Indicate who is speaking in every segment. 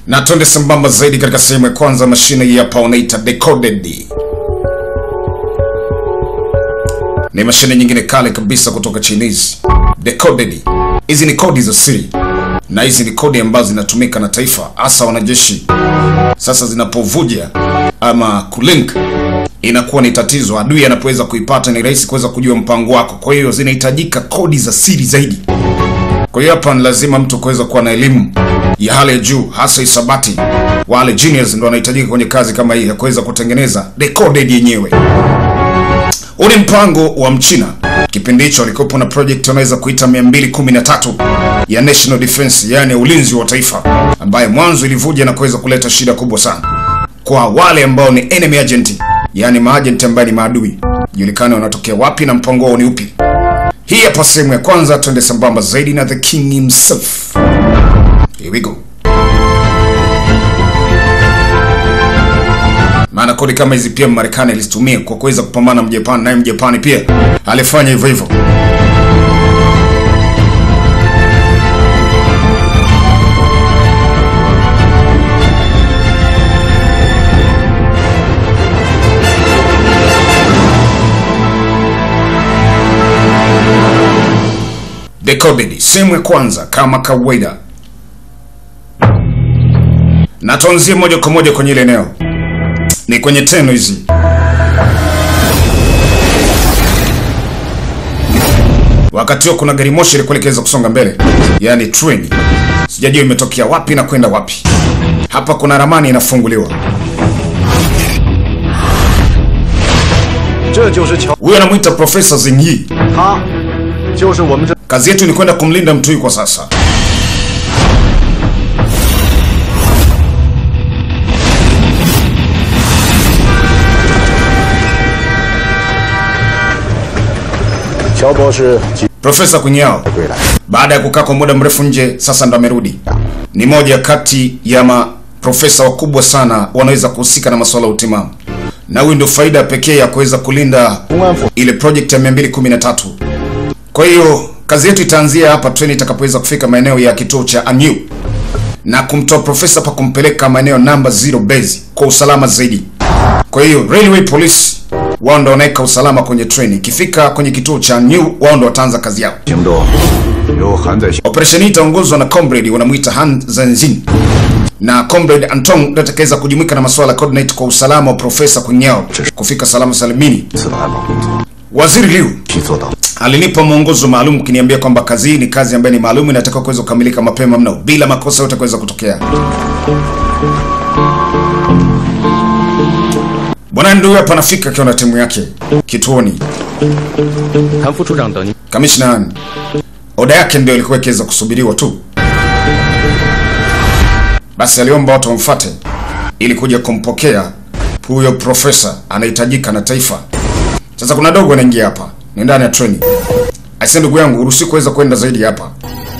Speaker 1: na twende sambamba zaidi katika sehemu ya kwanza. Mashine hii hapa wanaita decoded, ni mashine nyingine kale kabisa kutoka Chinese. Decoded, hizi ni kodi za siri na hizi ni kodi ambazo zinatumika na taifa, hasa wanajeshi. Sasa zinapovuja ama kulink, inakuwa ni tatizo. Adui anapoweza kuipata, ni rahisi kuweza kujua mpango wako. Kwa hiyo zinahitajika kodi za siri zaidi. Kwa hiyo hapa ni lazima mtu kuweza kuwa na elimu ya hali ya juu, hasa hisabati. Wale genius ndio wanahitajika kwenye kazi kama hii ya kuweza kutengeneza decoded yenyewe. Huu ni mpango wa Mchina. Kipindi hicho alikuwepo na project wanaweza kuita 213 ya National Defense, yani ulinzi wa taifa, ambaye mwanzo ilivuja na kuweza kuleta shida kubwa sana kwa wale ambao ni enemy agent, yani maagent ambaye ni maadui, julikane wanatokea wapi na mpango wao ni upi. Hii hapa sehemu ya kwanza, twende sambamba zaidi na the king himself. Here we go. Maana kodi kama hizi pia Marekani alizitumia kwa kuweza kupambana na Mjapani, naye Mjapani pia alifanya hivyo hivyo. Decoded, sehemu ya kwanza kama kawaida, na tuanzie moja kwa moja kwenye ile eneo, ni kwenye teno hizi. Wakati huo kuna gari moshi ilikuwa likiweza kusonga mbele, yaani treni. Sijajua imetokea wapi na kwenda wapi. Hapa kuna ramani inafunguliwa.
Speaker 2: 这就是乔，
Speaker 1: Huyo anamwita Profesa Zingyi.
Speaker 2: 他就是我们这
Speaker 1: Kazi yetu ni kwenda kumlinda mtu huyu kwa sasa.
Speaker 2: “乔博士即
Speaker 1: Profesa Kunyao
Speaker 2: 归来，
Speaker 1: baada ya kukaa kwa muda mrefu nje, sasa ndo amerudi. Ni moja kati ya maprofesa wakubwa sana wanaweza kuhusika na masuala ya utimamu, na huyu ndio faida pekee ya kuweza kulinda
Speaker 2: 公安府
Speaker 1: ile project ya 213. Kwa hiyo kazi yetu itaanzia hapa treni itakapoweza kufika maeneo ya kituo cha Anyu na kumtoa profesa pa kumpeleka maeneo namba zero base kwa usalama zaidi. Kwa hiyo railway police wao ndo wanaweka usalama kwenye treni. Ikifika kwenye kituo cha Anyu, wao ndo wataanza kazi yao.
Speaker 2: 行动由韩在
Speaker 1: Operesheni hii itaongozwa na comrade wanamuita Han Zenzin na comrade Anton ndio atakayeweza kujumuika na masuala ya coordinate kwa usalama wa profesa Kunyao kufika salama salimini.
Speaker 2: 次的安保工作
Speaker 1: Waziri Liu
Speaker 2: 去做到。
Speaker 1: alinipa mwongozo maalum kiniambia kwamba kazi hii ni kazi ambayo ni maalum inatakiwa kuweza kukamilika mapema mno bila makosa yote kuweza kutokea. Bwana ndio huyo hapa anafika akiwa na timu yake kituoni.
Speaker 3: 谭副处长等您。
Speaker 1: Kamishna Han, oda yake ndio ilikuwa ikiweza kusubiriwa tu. Basi aliomba watu wamfuate ili kuja kumpokea huyo profesa, anahitajika na taifa. Sasa kuna dogo anaingia hapa, ni ndani ya treni. Aise, ndugu yangu, uruhusi kuweza kwenda zaidi hapa.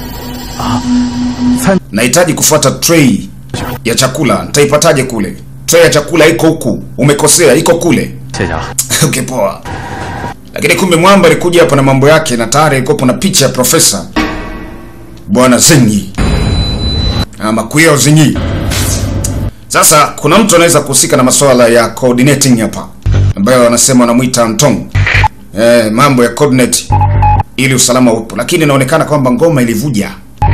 Speaker 1: Nahitaji kufuata tray ya chakula, nitaipataje kule? Tray ya chakula iko huku, umekosea, iko kule.
Speaker 3: 谢谢啊。
Speaker 1: Okay, poa. Lakini kumbe mwamba alikuja hapa na mambo yake, na tayari ilikuwa na picha ya profesa bwana Zinyi ama Kuyo Zinyi. Sasa kuna mtu anaweza kuhusika na masuala ya coordinating hapa, ambayo wanasema wanamuita Antong, eh, mambo ya coordinate ili usalama upo, lakini inaonekana kwamba ngoma ilivuja.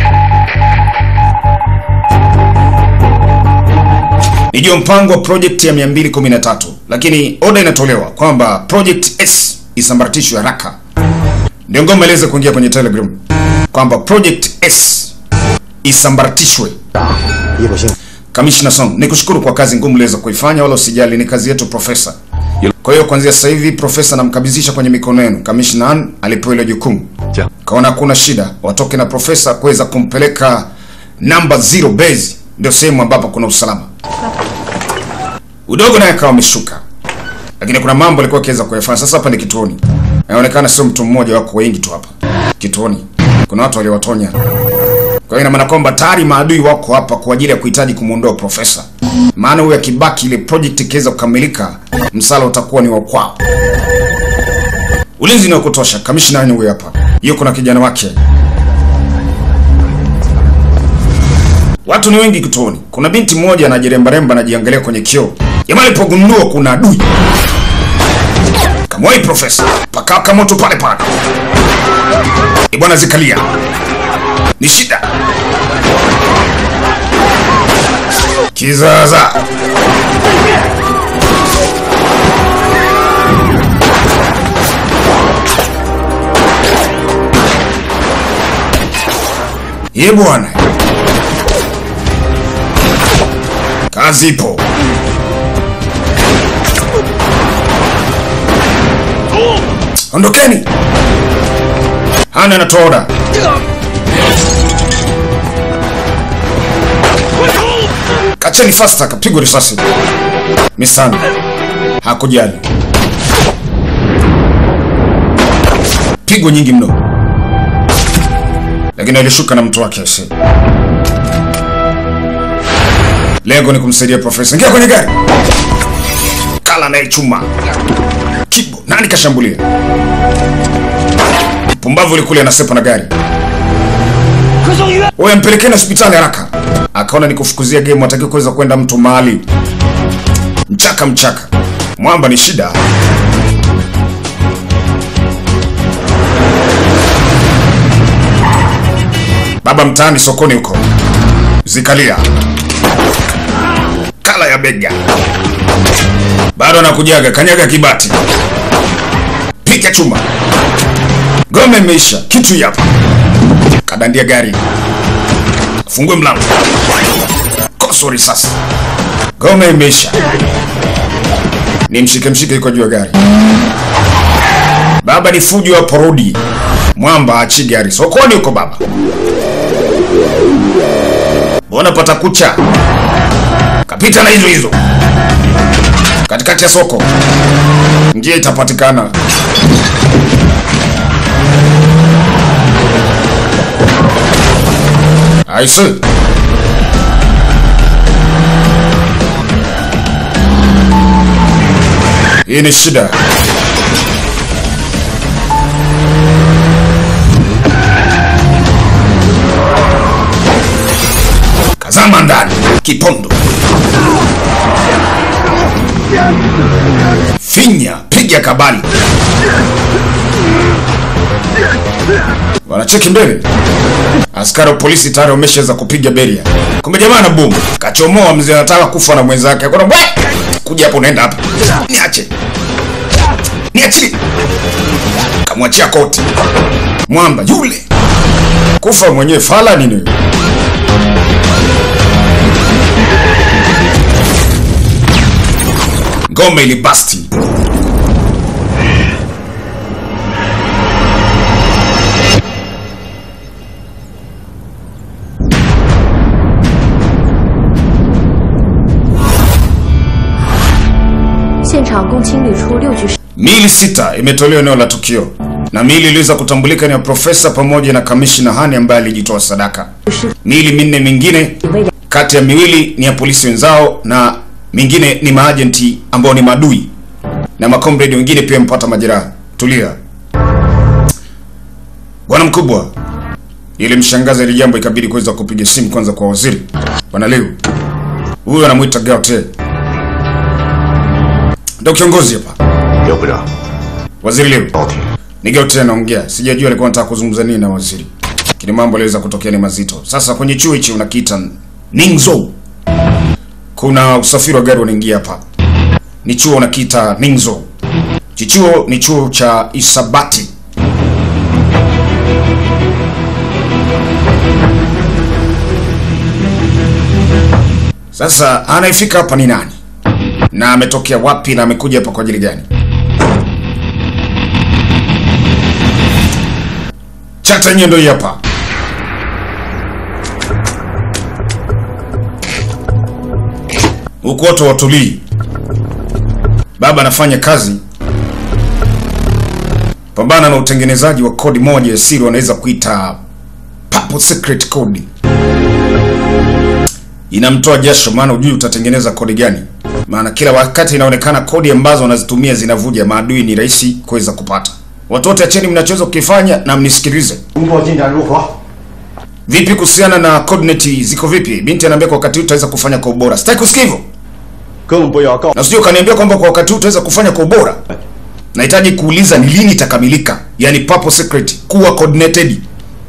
Speaker 1: Nijua mpango wa project ya 213 lakini oda inatolewa kwamba project S isambaratishwe haraka. Ndio ngoma iliweza kuingia kwenye Telegram kwamba project S isambaratishwe.
Speaker 2: 一不幸，
Speaker 1: Kamishna Song, nikushukuru kwa kazi ngumu uliweza kuifanya, wala usijali, ni kazi yetu profesa. Kwa hiyo kuanzia sasa hivi profesa namkabidhisha kwenye mikono yenu. Kamishna Han alipewa ile jukumu,
Speaker 3: 这样，
Speaker 1: kaona hakuna shida, watoke na profesa kuweza kumpeleka namba zero base, ndio sehemu ambapo kuna usalama. Udogo naye akawa ameshuka, lakini kuna mambo alikuwa akiweza kuyafanya. Sasa hapa ni kituoni, inaonekana sio mtu mmoja, wako wengi tu hapa kituoni, kuna watu waliowatonya. Kwa hiyo ina maana kwamba tayari maadui wako hapa kwa ajili ya kuhitaji kumwondoa profesa, maana huyu akibaki, ile project ikiweza kukamilika, msala utakuwa ni wa kwao. Ulinzi ni wa kutosha. Kamishna ni huyu hapa, yuko na kijana wake Watu ni wengi kituoni. Kuna binti mmoja anajirembaremba anajiangalia kwenye kioo. Jamaa alipogundua kuna adui, kamwai profesa pakaka moto pale pale. E bwana, zikalia ni shida kizaza. Ye bwana, kazi ipo. Ondokeni! Hana anatoa oda. Kacheni fasta, kapigwa risasi. Misani hakujali, pigo nyingi mno, lakini alishuka na mtu wake ase. Lengo ni kumsaidia profesa. Ingia kwenye gari. Kala naye chuma kibo. Nani kashambulia? Pumbavu likule anasepa na gari. Wewe mpelekeni hospitali haraka. Akaona ni kufukuzia game, hataki kuweza kwenda mtu mahali. Mchaka mchaka. Mwamba ni shida. Baba mtaani sokoni huko. Zikalia. Kala ya bega. Bado anakujaga, kanyaga kibati. Piga chuma. Gome imeisha. Kitu hapa. Kadandia gari. Fungue mlango. Koso risasi. Gome imeisha. Ni mshike mshike yuko juu ya gari. Baba ni fujo wa porodi. Mwamba achi gari. Sokoni huko baba. Mbona pata kucha? Kapita na hizo hizo. Katikati ya soko. Njia itapatikana. Aise. Hii ni shida. Kazama ndani, kipondo. Finya, piga kabali. Wanacheki mbele. Askari wa polisi tayari wameshaweza kupiga beria. Kumbe jamaa na bomu. Kachomoa mzee anataka kufa na mwenzake. Akona bwe. Kuja hapo unaenda hapa. Niache. Niache. Kamwachia koti. Mwamba yule. Kufa mwenyewe fala nini? Ngome ilibasti. Miili sita imetolewa eneo la tukio na miili iliweza kutambulika ni ya profesa pamoja na kamishna Hani ambaye alijitoa sadaka. Miili minne mingine kati ya miwili ni ya polisi wenzao na mingine ni maajenti ambao ni maadui na makomredi wengine pia mpata majeraha. Tulia bwana mkubwa, ili mshangaza ile jambo ikabidi kuweza kupiga simu kwanza kwa waziri bwana Liu. Huyu anamuita Gaute, ndio kiongozi hapa.
Speaker 2: 刘部长，
Speaker 1: Waziri Liu,
Speaker 2: 报题
Speaker 1: ni Gaute anaongea. Sijajua alikuwa anataka kuzungumza nini na waziri, lakini mambo yaliweza kutokea ni mazito. Sasa kwenye chuo hichi unakiita Ningzhou, kuna usafiri wa gari unaingia hapa. Ni chuo unakiita Ningzhou. Chichuo ni chuo cha Isabati. Sasa anayefika hapa ni nani na ametokea wapi na amekuja hapa kwa ajili gani? Chata yenyewe ndio hii hapa. Huku watu watulii. Baba anafanya kazi pambana na utengenezaji wa kodi moja ya siri wanaweza kuita Purple Secret Code. Inamtoa jasho, maana hujui utatengeneza kodi gani, maana kila wakati inaonekana kodi ambazo wanazitumia zinavuja. Maadui ni rahisi kuweza kupata. Watu wote acheni mnachoweza kukifanya na mnisikilize.
Speaker 2: 工作进展如何？
Speaker 1: Vipi kuhusiana na coordinate ziko vipi? Binti anaambia kwa wakati huu utaweza kufanya kwa ubora. Sitaki kusikia hivyo.
Speaker 2: 更不要告
Speaker 1: Na usije ukaniambia kwamba kwa wakati huu utaweza kufanya kwa ubora. Nahitaji kuuliza ni lini itakamilika. Yaani purple secret kuwa coordinated.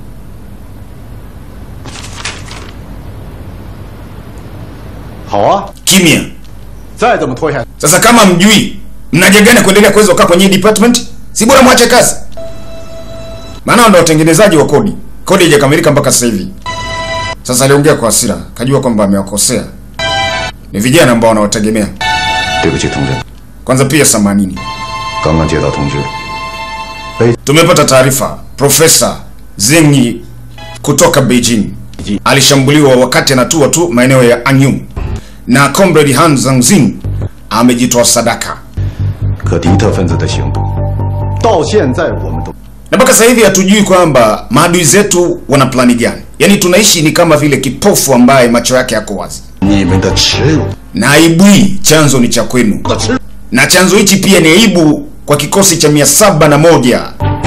Speaker 2: 好啊，
Speaker 1: Kimya.
Speaker 2: 再这么拖下去，
Speaker 1: Sasa kama mjui mnajengana kuendelea kuweza kukaa kwenye hii department, si bora mwache kazi. Maana wao ndio watengenezaji wa kodi. Kodi haijakamilika mpaka sasa hivi. Sasa aliongea kwa hasira, kajua kwamba amewakosea. Ni vijana ambao wanawategemea.
Speaker 2: 对不起，同志，
Speaker 1: Kwanza pia samanini.
Speaker 2: 刚刚接到通知，
Speaker 1: Tumepata taarifa Profesa Zengi kutoka Beijing alishambuliwa wakati anatua tu maeneo ya Anyum na Comrade Han Zhangzin amejitoa sadaka,
Speaker 2: 可敌特分子的行动，到现在我们都
Speaker 1: na mpaka sasa hivi hatujui kwamba maadui zetu wana plani gani. Yaani tunaishi ni kama vile kipofu ambaye macho yake yako wazi,
Speaker 2: 你们的耻辱
Speaker 1: na aibu hii chanzo ni cha kwenu,
Speaker 2: 的耻辱，
Speaker 1: na chanzo hichi pia ni aibu kwa kikosi cha mia saba na moja.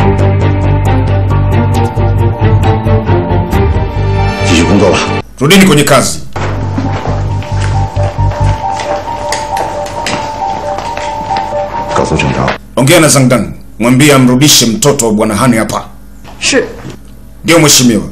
Speaker 2: 继续工作吧。
Speaker 1: Rudini kwenye kazi.
Speaker 2: 告诉郑长，
Speaker 1: Ongea na Zangdang, mwambie amrudishe mtoto wa bwana Hani hapa.
Speaker 4: 是
Speaker 1: Ndio mheshimiwa.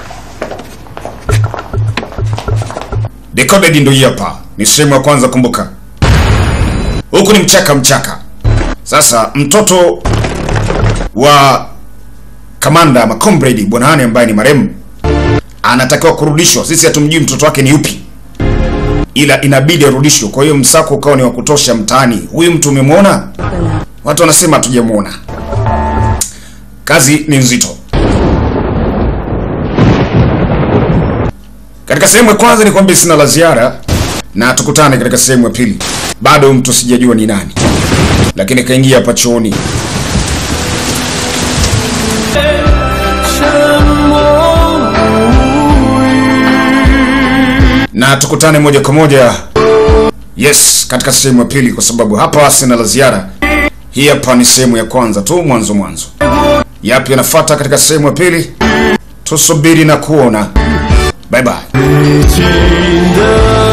Speaker 1: Decoded ndio hii hapa. Ni sehemu ya kwanza kumbuka. Huku ni mchaka mchaka. Sasa mtoto wa kamanda ama comrade bwana Hani ambaye ni marehemu anatakiwa kurudishwa. Sisi hatumjui mtoto wake ni yupi. Ila inabidi arudishwe. Kwa hiyo msako ukawa ni wa kutosha mtaani. Huyu mtu umemwona? Watu wanasema hatujamuona. Kazi ni nzito. Katika sehemu ya kwanza ni kwamba sina la ziara na tukutane katika sehemu ya pili. Bado mtu sijajua ni nani, lakini kaingia hapa chooni. Na tukutane moja kwa moja, yes, katika sehemu ya pili, kwa sababu hapa sina la ziara. Hii hapa ni sehemu ya kwanza tu, mwanzo mwanzo. Yapi yanafuata katika sehemu ya pili? Tusubiri na kuona. Bye bye.
Speaker 5: 情的